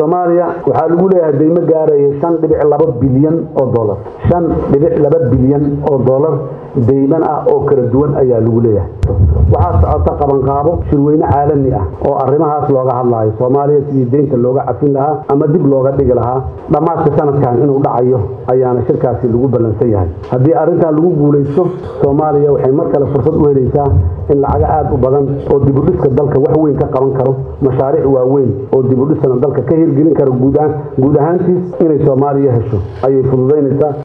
soomaaliya waxaa lagu leeyahay deymo gaaraya shan dhibic laba bilyan oo dolar shan dhibic laba bilyan oo dolar deyman ah oo kala duwan ayaa lagu leeyahay waxaa socota qabanqaabo shirweyne caalami ah oo arrimahaas looga hadlaayo soomaaliya sidii deynta looga cafin lahaa ama dib looga dhigi lahaa dhammaadka sanadkan inuu dhacayo ayaana shirkaasi lagu ballansan yahay haddii arrintan lagu guulaysto soomaaliya waxay mar kale fursad u helaysaa in lacago aad u badan oo dibudhiska dalka wax weyn ka qaban karo mashaariic waaweyn oo dibudhisana dalka ka hirgelin karo guud ahaantiis inay soomaaliya hesho ayay fududaynaysaa